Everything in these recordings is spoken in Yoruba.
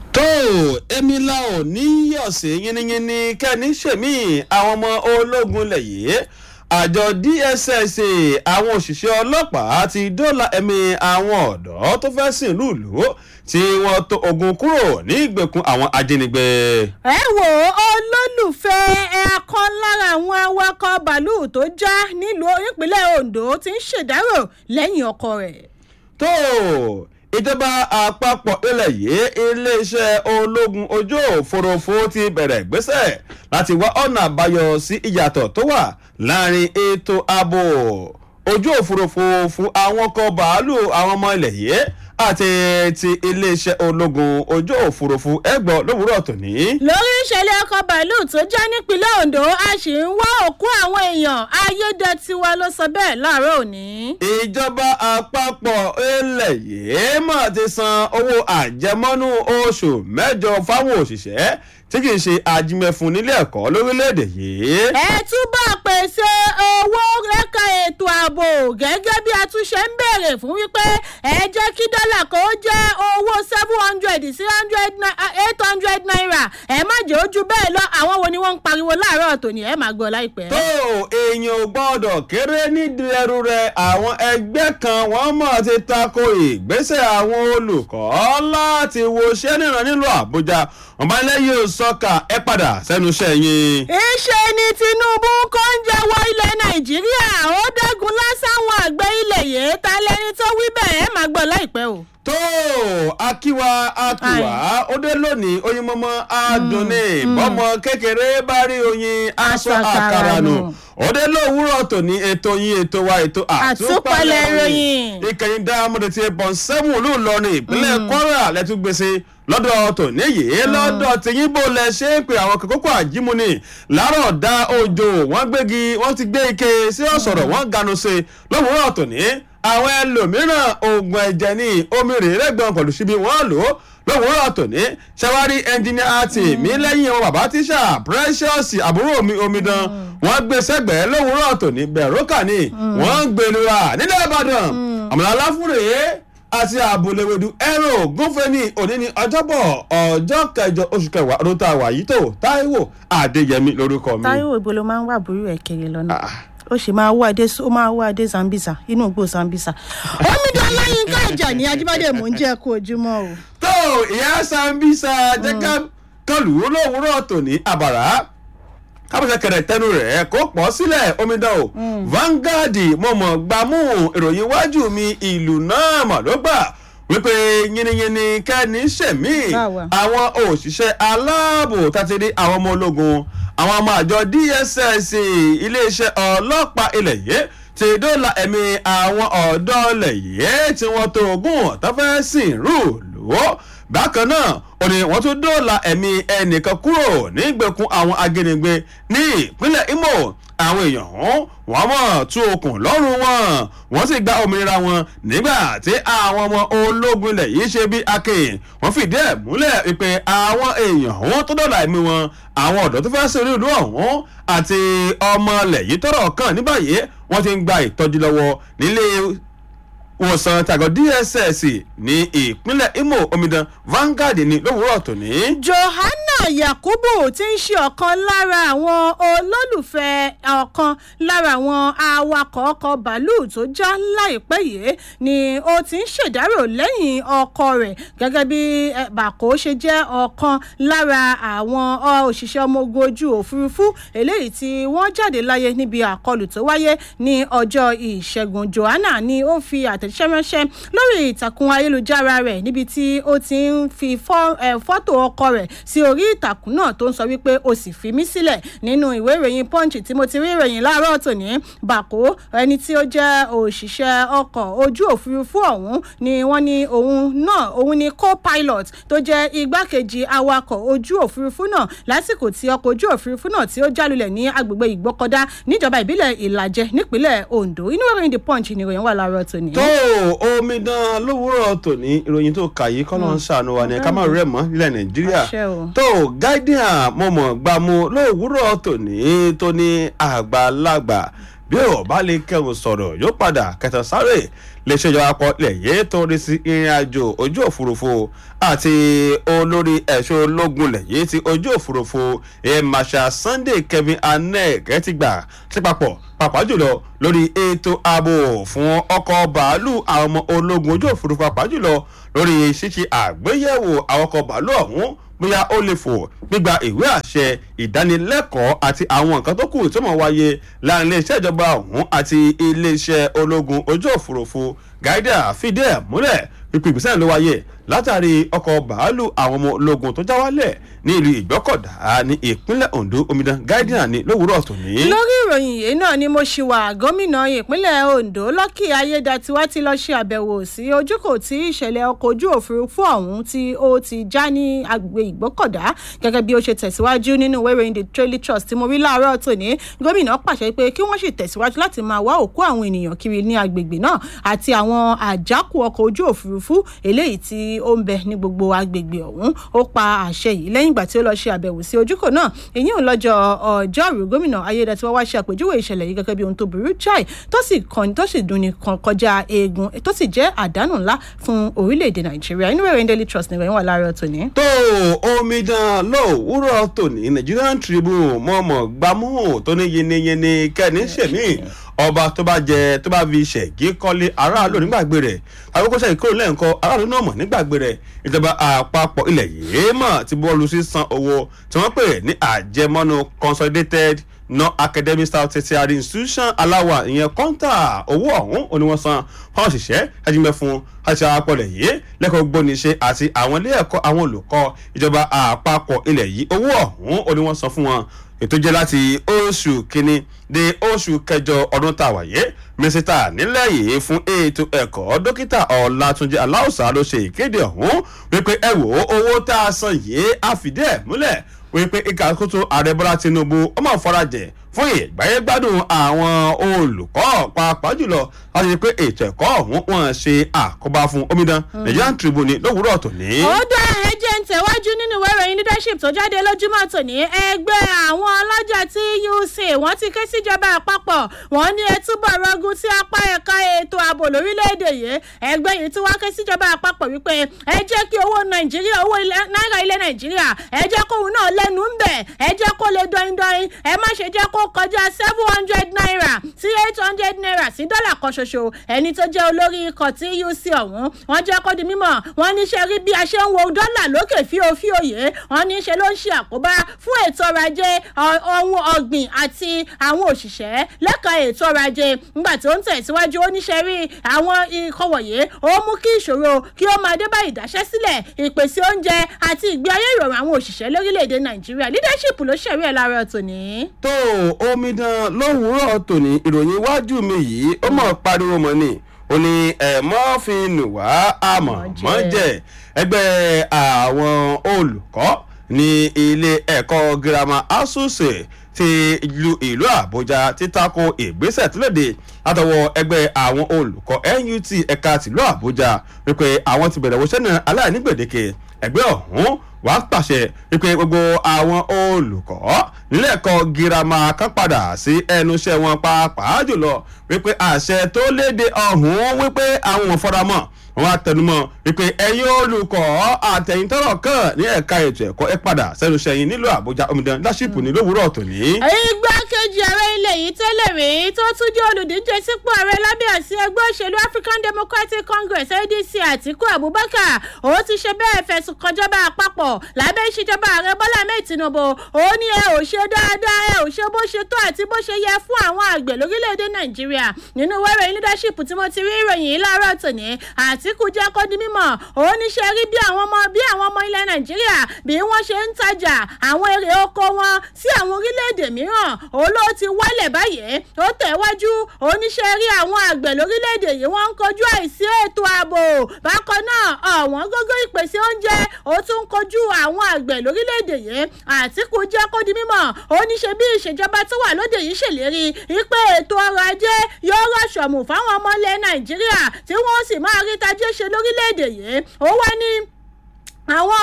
tó èmi la ò ní yọ̀sẹ̀ yínníyínní kẹ́ni ṣèmí àwọn ọmọ ológun lẹ̀ yìí àjọ dss àwọn òṣìṣẹ́ ọlọ́pàá ti dóòlà ẹ̀mí àwọn ọ̀dọ́ tó fẹ́ sìn lùlù tí wọ́n tó ogun kúrò ní ìgbèkùn àwọn ajínigbé. ẹ wò ó olólùfẹ́ ẹ̀ẹ̀kan lára àwọn awakọ̀ bàálù tó já nílùú ìpínlẹ̀ ondo ti ń ṣèdárò lẹ́yìn ọkọ rẹ̀. tó ìjọba àpapọ̀ ilẹ̀ yìí iléeṣẹ́ ológun ojú òfurufú ti bẹ̀rẹ̀ ìgbésẹ̀ láti wá ọ̀nà àbáyọ sí ìyàtọ̀ tó wà láàrin ètò ààbò ojú òfurufú fún àwọn ọkọ̀ bàálù àwọn ọmọ ilẹ̀ yìí àti ti iléeṣẹ́ ológun ojú òfurufú ẹgbọ́n lówùúrọ̀ tòní. lórí ìṣẹ̀lẹ̀ ọkọ̀ bàálù tó já nípínlẹ̀ ondo a sì ń wá òkú àwọn èèyàn ayédètiwa ló sọ bẹ́ẹ̀ láàárọ̀ òní. ìjọba àpapọ̀ ilẹ̀ yìí mà ti san owó àjẹmọ́nú oṣù mẹ́jọ fáwọn òṣìṣẹ́ tí kì í ṣe ajímẹ̀fún nílé ẹ̀kọ́ lórílẹ̀‐èdè yìí. ẹ túbọ̀ pèsè owó lẹ́ka ètò ààbò gẹ́gẹ́ bí a tún ṣe ń béèrè fún wípé ẹ jẹ́ kí dọ́là kó jẹ́ owó seven hundred sí eight hundred naira ẹ má jẹ́ ojú bẹ́ẹ̀ lọ àwọn wo ni wọ́n ń pariwo láàárọ̀ tòní ẹ máa gbọ́ láìpẹ́. tó èèyàn ò gbọ́dọ̀ kéré nídìí ẹrú rẹ àwọn ẹgbẹ́ kan wọ́n mọ̀ ti tako ìgbésẹ̀ àwọn olùkọ́ láti wo iṣẹ́ níran nílùú àbújá ọ̀bánilẹ́yìn sọ́kà ẹ padà sẹ́nu iṣẹ́ yín. iṣẹ́ ni tinubu kò ń jẹ́wọ́ ilẹ̀ nàìjíríà ó dẹ́gun lásàwọn àgbẹ̀ ilẹ̀ yìí ta lẹ́ni tó wí bẹ́ẹ̀ ẹ máa gbọ́ láìpẹ́ o. tó akíwa akíwa ó dé lónìí oyin mọ́mọ́ adùnní bọ́mọ kékeré bá rí oyin aṣọ àkàrà nù ó dé lówùúrọ̀ tòní ètò yín ètò wa ètò àtúpalẹ̀ ìròyìn. ìkẹyìn dáhàmọ́dé ti bọ̀ sẹ́mù ló lọrin ìpínlẹ̀ kwara lẹ́túgbèsè lọ́dọ̀ tòní yìí lọ́dọ̀ tìyín bò lẹ ṣe ń pe àwọn kókó àjímúni láàárọ̀ dá òjò wọ́n gbégi wọ́n ti gbé ike sí ọ̀sọ̀rọ̀ wọ́n ganu sí lówùúrọ̀ tòní àwọn ẹlòmíràn oògùn ẹ̀jẹ̀ ní omi rèérẹ́gbọ̀n pẹ̀lú síbi wọ́n lò ó lówùúrọ̀ tòní ṣẹwárí ẹnjìníà àti mi lẹ́yìn wọn bàbá tíṣà precious àbúrò mi omidan wọ́n gbé sẹ́gbẹ̀ẹ́ lówùúrọ̀ tòní bẹ̀rùkà ni wọ́n ń gbèlúra nílẹ̀ ìbàdàn àmàlà aláfúrèé àti àbúléwédú ẹ̀rọ gúnfẹ́ni òní ní ọjọ́bọ̀ ọjọ́ kẹjọ oṣù kẹwàá ọdún tá a wà yìí tó táíwò adéyẹmí lórúkọ mi. táíwò ibo ló máa ń wà burú ẹ̀ kiri lọ́nà ó sì máa wá adé ó máa wá adé zambisa inú igbó zambisa. omidan láyínká ìjà ní ajíbádé mò ń jẹ́ kó ojúmọ́ o. tó ìyá zambisa jẹ́ ká kọlù lówùúrọ̀ tòní àbàrà kábọ̀sẹ̀ kẹrẹ̀ tẹnu rẹ̀ kó pọ̀ sílẹ̀ omidan o Vanguard mọ̀mọ́ gbámú ìròyìn iwájú mi ìlú náà mà ló gbà wípé yínníyínní kẹ́ni ṣẹ̀mí àwọn òṣìṣẹ́ aláàbò tàtìrí àwọn ọmọ ológun àwọn ọmọ àjọ DSS iléeṣẹ́ ọlọ́pàá ilẹ̀ yìí ti dóòlà ẹ̀mí àwọn ọ̀dọ́ ilẹ̀ yìí tí wọ́n tó ogún tó fẹ́ sìn rú lò bákan náà ó ní wọ́n tún dóòlà ẹ̀mí ẹnìkan kúrò nígbèkùn àwọn ajínigbé ní ìpínlẹ̀ Imo àwọn èèyàn ọ̀hún wọ́n mọ̀ tú okùn lọ́rùn wọn wọ́n sì gba òmìnira wọn nígbà tí àwọn ọmọ ológun ilẹ̀ yìí ṣe bí akin wọ́n fìdí ẹ̀ múlẹ̀ wípé àwọn èèyàn ọ̀hún tó dọ̀là ẹ̀mí wọn àwọn ọ̀dọ́ tó fẹ́ sí orí ìlú ọ̀hún àti ọmọ ilẹ̀ yìí tọrọ kàn ní báyìí wọ́n ti ń gba ìtọ́jú lọ́wọ́ nílé wòsàn tàgọ́ dss ní ìpínlẹ̀ imo omidan Vanguard ní lówùúrọ̀ tòní. johanna yakubu tí ń ṣe ọ̀kan lára àwọn olólùfẹ́ ọ̀kan lára àwọn awakọ̀ ọkọ̀ bàálù tó já láìpẹ́ yìí ni ó ti ń ṣèdárò lẹ́yìn ọkọ rẹ̀ gẹ́gẹ́ bí bàkó ṣe jẹ́ ọ̀kan lára àwọn òṣìṣẹ́ ọmọ ogun ojú òfurufú eléyìí tí wọ́n jáde láyé níbi àkọlù tó wáyé ní ọjọ́ ìṣẹ́gun johanna ni ó fi àtẹ̀ àtẹ̀jíṣẹ́ ránṣẹ́ lórí ìtàkùn ayélujára rẹ̀ níbi tí ó ti ń fi fọ́tò ọkọ rẹ̀ sí orí ìtàkùn náà tó ń sọ wípé o sì fi mí sílẹ̀ nínú ìwé ìròyìn punch tí mo ti rí ìròyìn láàárọ̀ tòní bàkó ẹni tí ó jẹ́ òṣìṣẹ́ ọkọ̀ ojú òfurufú ọ̀hún ni wọ́n ní òun náà òun ni co-pilot tó jẹ́ igbákejì awakọ̀ ojú òfurufú náà lásìkò tí ọkọ̀ ojú òfurufú náà tí ó jálulẹ̀ ní agbègbè ìgbọ́kọ̀dá níjọba ìbílẹ̀ ìlàjẹ nípínlẹ̀ ondo inú ìròyìn the punch ni ìròyìn wà láàárọ̀ tòní. tó omidan lówùúrọ̀ tòní ìròyìn tó kà yìí kọ́nà ń ṣàánú wa ní ká má rẹ̀ mọ́ nílẹ̀ nàìjíríà tó guardian mọ̀mọ́ gbàmú lówùúrọ̀ tòní tó ní àgbàlagbà bí ò bá lè kẹrù sọ̀rọ̀ yóò padà kẹtàn sáré lè ṣèjọba pọ̀ lẹ̀yẹ́ tó rí sí ìrìn àjò ojú òfurufú àti olórí ẹ̀ṣọ́ ológun lẹ̀yẹ́ ti ojú òfurufú ẹ̀ marshal sunday kevin aneg ti gbà sí papọ̀ pàápàá jùlọ lórí ètò ààbò fún ọkọ̀ bàálù àwọn ọmọ ológun ojú òfurufú pàápàá jùlọ lórí ṣíṣe àgbéyẹ̀wò àwọn ọkọ̀ bàálù ọ̀hún bóyá ó lè fò gbígba ìwé àṣẹ ìdánilẹ́kọ̀ọ́ àti àwọn nǹkan tó kù tó mọ̀ wáyé láàrin iléeṣẹ́ ìjọba ọ̀hún àti iléeṣẹ́ ológun ojú òfurufú gaida fìdí ẹ̀ múlẹ̀ pípé ìgbésẹ̀ ló wáyé látàrí ọkọ̀ bàálù àwọn ọmọ ológun tó já wálẹ̀ ní ìlú ìgbọ́kọ̀dá ní ìpínlẹ̀ ondo omidan guardian ní lówùúrọ̀ tòní. lórí ìròyìn yìí náà ni mo ṣì wà gómìnà ìpínlẹ̀ ondo lọ́kì ayédatiwa ti lọ́ọ́ ṣe àbẹ̀wò sí ojúkò tí ìṣẹ̀lẹ̀ ọkọ̀ ojú òfurufú ọ̀hún tí ó ti já ní agbègbè ìgbọ́kọ̀dá gẹ́gẹ́ bí ó ṣe tẹ̀síwájú nínú ìwé ìròyìn the daily trust tí mo rí láàárọ̀ tòní gómìnà pàṣẹ pé kí wọ́n sì tẹ̀síwájú láti máa wá òkú àwọn ènìyàn kiri ní agbègbè náà àti àwọn àjákù ọkọ̀ ojú òfurufú eléyìí tí ó ń bẹ ní gbogbo agbègbè ọ̀hún ó pa àṣẹ yìí lẹ́yìn ìgbà tí ó lọ ṣe àbẹ̀wò sí ojúkò náà èyí ò lọ́jọ́ ọjọ́rú gómìnà ayédatiwa wá ṣe àpèjúwe ìṣẹ̀lẹ̀ yìí gẹ́gẹ́ bí ohun tó burú jáì tó sì kàn tó sì dunni kan kọjá eegun tó sì jẹ́ àdánù ńlá fún orílẹ̀-èdè nàìjíríà inú ìròyìn daily trust nìkan wà láàárọ̀ tòní. tó omidan lówùúrọ̀ tòní nigerian tribune mọ̀ọ́mọ̀ gbámú tó ní yiniyini kẹ́ni ṣèmí ọba tó bá jẹ tó bá fi ṣẹ̀gí kọ́lé aráàlú nígbàgbé rẹ̀ àkókò ṣẹ̀gí kúrò lẹ́ǹkọ́ aráàlú náà mọ̀ nígbàgbé rẹ̀ ìjọba àpapọ̀ ilẹ̀ yìí mọ̀ ti bọ́ọ̀lù sísan owó tí wọ́n pè ní àjẹmọ́nú consolidated non-academic staff tertiary institution aláwa ìyẹn kọ́ńtà owó ọ̀hún òní wọ́n san fáwọn òṣìṣẹ́ ajínigbẹ́ fún àti àpọ̀lẹ̀ yìí lẹ́kọ̀ọ́ gbóníṣe àti àwọn ilé ẹ̀kọ́ àwọn olùkọ́ ìjọba àpapọ̀ ilẹ̀ yìí owó ọ̀hún òní wọ́n san fún wọn ètò jẹ́ láti oṣù kínní dé oṣù kẹjọ ọdún tá a wáyé mínísítà nílẹ̀ yìí fún ètò ẹ̀kọ́ dókítà ọ̀làtúnjẹ aláùsà ló ṣe ìkéde ọ̀hún wípé ẹ wò ó owó tá a san yìí á fìdí ẹ̀ múlẹ̀ wípé ìkàkóso ààrẹ bọ́lá tinubu ó máa farajẹ̀ fún ìgbáyégbádùn àwọn olùkọ́ pàápàá jùlọ láti rí pé ètò ẹ̀kọ́ ọ̀hún wọn ṣe àkóbá fún omidan nigerian tribune lówùúrọ̀ tòní. ó dá ẹjẹ ń tẹ̀wájú nínú ìwé ìròyìn leadership tó jáde lójúmọ́ tòní ẹgbẹ́ àwọn ọlọ́jà tuc wọ́n ti ké síjọba àpapọ̀ wọ́n ní ẹ túbọ̀ rọgùn sí apá ẹ̀ka ètò ààbò lórílẹ̀‐èdè yìí ẹgbẹ́ yìí tí wọ́n ké síjọba àpapọ̀ wípé ẹ jẹ́ kí owó nàìjíríà owó náírà ilẹ̀ nàìjíríà ẹ jẹ́ kóun náà lẹ́nu ń bẹ̀ ẹ jẹ́ kó lè dọ́indọ́in ẹ má ṣe jẹ́ kó kọjá seven hundred naira sí eight hundred naira sí dọ́là kan ṣoṣo ẹni tó jẹ́ olórí ikọ̀ tí uc ọ̀hún wọ́n jẹ́ kó di mímọ̀ wọ́n ní ṣe rí bí a ṣe ń wo dọ́là lókè fíofíòyè wọ́n ní ṣe ló ń ṣe àkóbá fún ètò ọrọ̀ ajé ohun ọ̀gbìn àti àwọn òṣìṣẹ́ lẹ́ka ètò ọrọ̀ ajé nígbà tó ń tẹ̀síwájú ó ní ṣe rí àwọn ikọ̀ wọ̀nyí ó mú kí ìṣòro kí ó máa dé bá ìdáṣẹ́ sílẹ̀ ìpèsè oúnjẹ àti ìgbé ayé ìrọ̀rùn àwọn òṣìṣẹ́ lórílẹ̀‐èdè nàìjíríà leadership ló ṣẹ̀rí ẹ̀ lára tòní. tó omidan lówùúrọ̀ tòní ìròyìn iwájú mi yìí ó mọ̀ pariwo mọ́ ni ó ní ẹ̀mọ́ fi nù wá àmọ́ mọ́ jẹ́ ẹgbẹ́ àwọn olùkọ́ ní ilé ẹ̀kọ́ girama asuse ti ìlú ìlú àbújá títako ìgbésẹ̀ tó lòdì látọwọ́ ẹgbẹ́ àwọn olùkọ́ nut ẹ̀ka tìlú àbújá wípé àwọn ti bẹ̀rẹ̀ wọṣẹ́ náà aláìní gbèdéke ẹgbẹ́ ọ̀hún wà á pàṣẹ wípé gbogbo àwọn olùkọ́ nílẹ̀ ẹ̀kọ́ girama kan padà sí ẹnu iṣẹ́ wọn pàápàá jùlọ wípé àṣẹ tó léde ọ̀hún wípé àwọn ò fọ́ra mọ́ wọn àtẹnumọ́ wípé ẹ̀yin olùkọ́ àtẹ̀yìntọ́rọ̀ kan ní ẹ̀ka ètò ẹ̀kọ́ ẹ padà sẹ́nu sẹ́yìn nílùú àbújá omidan láṣìpù ní lówùúrọ̀ tòní. igbákejì ààrẹ ilẹ̀ yìí tẹ́lẹ̀ rí tó tún jẹ́ olùdíje sípò ààrẹ lábẹ́ àsí ẹgbẹ́ òṣèlú african democratic congress adc àtiku abubakar ó ti ṣe bẹ́ẹ̀ fẹ̀sùn kọjọba àpapọ̀ lábẹ́ ìṣèjọba ààrẹ bọ́lá ahmed tinubu ó ní ẹ ò ṣe dáadáa ẹ ò ṣe bó ṣe tó àti bó ṣe yẹ fún àwọn àgbẹ̀ lórílẹ̀‐èdè nàìjíríà nínú wẹ́rẹ̀ leadership tí mo ti rí ìròyìn yìí láàárọ̀ tòní àtìkù jẹ́ kó di mímọ̀ ó ní ṣe rí bí àwọn ọmọ bí àwọn ọmọ ilẹ̀ nàìjíríà bí wọ́n ṣe ń tajà àwọn èrè oko wọn sí àwọn orílẹ̀-èdè mìíràn ó ló ti wálẹ̀ báyìí ó tẹ̀wájú ó ní ṣe rí àwọn àgbẹ̀ lórílẹ̀-èdè yìí wọ́n ń kojú àìsí ètò ààbò bákan náà ọ̀wọ́n gógó ìpèsè oúnjẹ ó tún ń kojú àwọn àgbẹ̀ lórílẹ̀-èdè yìí àtìkù jẹ́ kó di mímọ̀ ó ní ṣe bí ìṣèjọba tó wà lóde yìí ṣèlérí wípé ètò ọrọ̀ ajé yóò rọ̀ṣọ̀mù fáwọn ọmọ ilẹ̀ nàìjíríà tí wọ́n sì máa rí tajé ṣe lórílẹ̀‐èdè yìí ó wá ní àwọn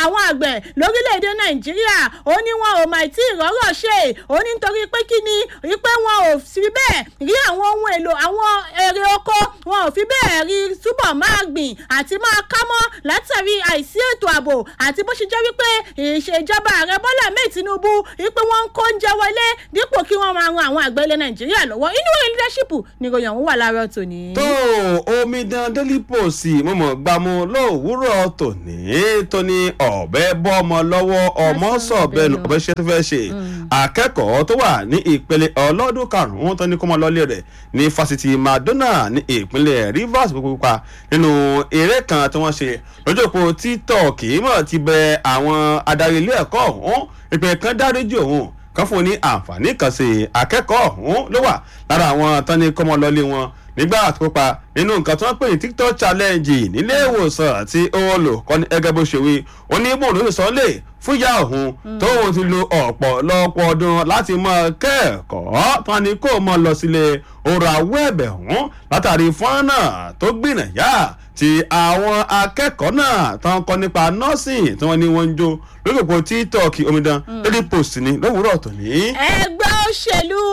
àwọn àgbẹ̀ lórílẹ̀‐èdè nàìjíríà ó ní wọn ò máa tí ì rọ́rọ̀ ṣe ó ní nítorí pé kí ni wípé wọn ò fi bẹ́ẹ̀ rí àwọn ohun èlò àwọn èrè oko wọn ò fi bẹ́ẹ̀ rí túbọ̀ máa gbìn àti máa kámọ́ látàrí àìsí ètò ààbò àti bó ṣe jẹ́ wípé ìṣèjọba ààrẹ bọ́lá mẹ́ẹ̀ tinubu wípé wọ́n ń kó oúnjẹ wọlé dípò kí wọ́n máa ran àwọn àgbẹ̀ ilẹ̀ nàìjíríà lọ́wọ́ inú ìròyìn leadership ni ìròyìn ọ̀hún wà láàárọ̀ tòní. tó omidan daily post mọ̀mọ́ gbámú lówùúrọ̀ tòní tóní ọ̀bẹ bọ́mọ lọ́wọ́ ọmọ sọ̀bẹ́nu ọ̀bẹ ṣe tó fẹ́ ṣe akẹ́kọ̀ọ́ tó wà ní ìpele ọlọ́dún karùn-ún tó ní kó mọ lọ́lé rẹ̀ ní fásitì madonna ní ìpínlẹ̀ rivers pupa nínú eré kan tí wọ́n ṣe lójú òpó tiktok mọ̀ ti bẹ àwọn adarí ilé ẹ̀kọ́ ọ̀hún ìpè kan dáríjì òun kan fún un ní àǹfààní kan sí akẹ́kọ̀ọ́ ọ̀hún ló wà lára àwọn tán ní kọ́mọ lọ́lé wọn nígbà tó kópa nínú nǹkan tí wọ́n pè ní tiktok challenge nílé ìwòsàn tí olùkọ́ni ẹgẹ́ bó ṣe wí ó ní bóun ló sọ lè fún ìyá òun tóun ti lo ọ̀pọ̀lọpọ̀ ọdún láti mọ kẹ́ẹ̀kọ́ tán ni kó mọ lọ sílé ọ̀rọ̀ àwọ̀ ẹ̀bẹ̀ ọ̀hún látàrí fọ́nà tó gbìnàyà tí àwọn akẹ́kọ̀ọ́ náà tán kọ́ nípa nọ́ọ̀sìn tí wọ́n ní wọ́n ń jó lórí òpó tiktok omidan lórí post ni lówùúrọ̀ tòní. ẹgbẹ́ òṣèlú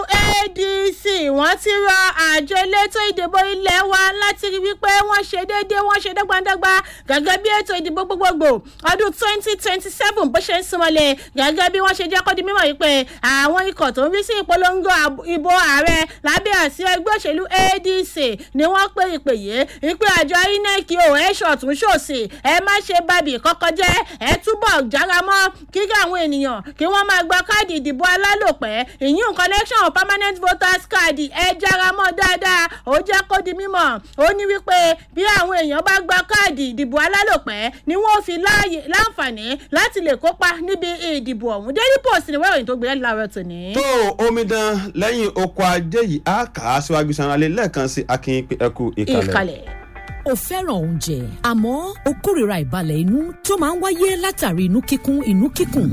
adc wọ́n ti rọ àjọ elétò ìdìbò ilé wa láti rí wípé wọ́n ṣe déédéé wọ́n ṣe dọ́gbandọ́gba gẹ́gẹ́ bí ètò ìdìbò gbogbogbò ọdún twenty twenty seven bó ṣe ń súnmọ́lẹ̀ gẹ́gẹ́ bí wọ́n ṣe jẹ́ kó di mímọ̀ wípé àwọn ikọ̀ tó ń rí sí ìpolongo ìbò ààrẹ lábẹ́ àsí ẹgbẹ́ òṣèlú adc ni wọ́n pè ìpè yìí wípé àjọ inec ò ẹ̀ ṣọ̀tún ṣòsì ẹ má ṣe bàbí kọ́kọ́ jẹ́ ẹ túbọ̀ jára mọ́ kíkà àwọn ènìyàn kí wọ́n máa gba káàdì ìdìbò alálòpẹ́ ìyún connection of permanent voters card ẹ jára mọ́ dáadáa ó jẹ́ kó di mímọ̀ ó ní wípé bí àwọn èèyàn bá gba káàdì ìdìbò alálòpẹ́ ni wọ́n fi láǹfààní láti lè kópa níbi ìdìbò ọ̀hún daily post ni wọ́n ìròyìn tó gbé láàárọ̀ tòní. tó omidan lẹ́yìn oko ajé yìí á kà á síwájú sanra-lé lẹ́ẹ̀kan sí akin ẹkú ìkàlẹ̀. ìkàlẹ̀ o fẹ́ràn oúnjẹ àmọ́ o kórìíra ìbalẹ̀ inú tó máa ń wáyé látàrí inú kíkún inú kíkùn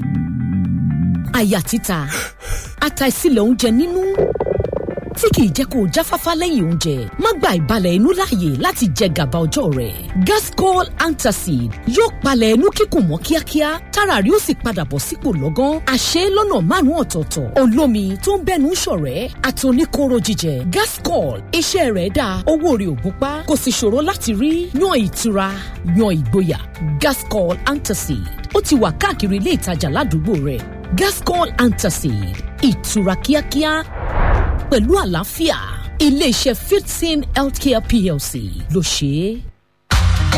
àyà títa àtàìsílẹ̀ oúnjẹ nínú tí kìí jẹ́ kó o jáfáfá lẹ́yìn oúnjẹ má gba ìbalẹ̀ inú láàyè láti jẹ gàba ọjọ́ rẹ̀ gascol antacid yóò palẹ̀ inú kíkùn mọ́ kíákíá tára rí ó sì padà bọ̀ sípò lọ́gán àṣẹ lọ́nà márùn-ún ọ̀tọ̀ọ̀tọ̀ olómi tó ń bẹ́nu ṣọ̀rẹ́ àtòníkóró jíjẹ gascol iṣẹ́ rẹ̀ dáa owó rẹ̀ ò gúnpá kò sì ṣòro láti rí yan ìtura yan ìgboyà gascol antacid ó ti wà káàkiri ilé ìtajà ládùúgbò rẹ̀ gascol antacid ìtura kíákíá pẹ̀lú àlàáfíà iléeṣẹ́ fifteen healthcare plc ló ṣe é.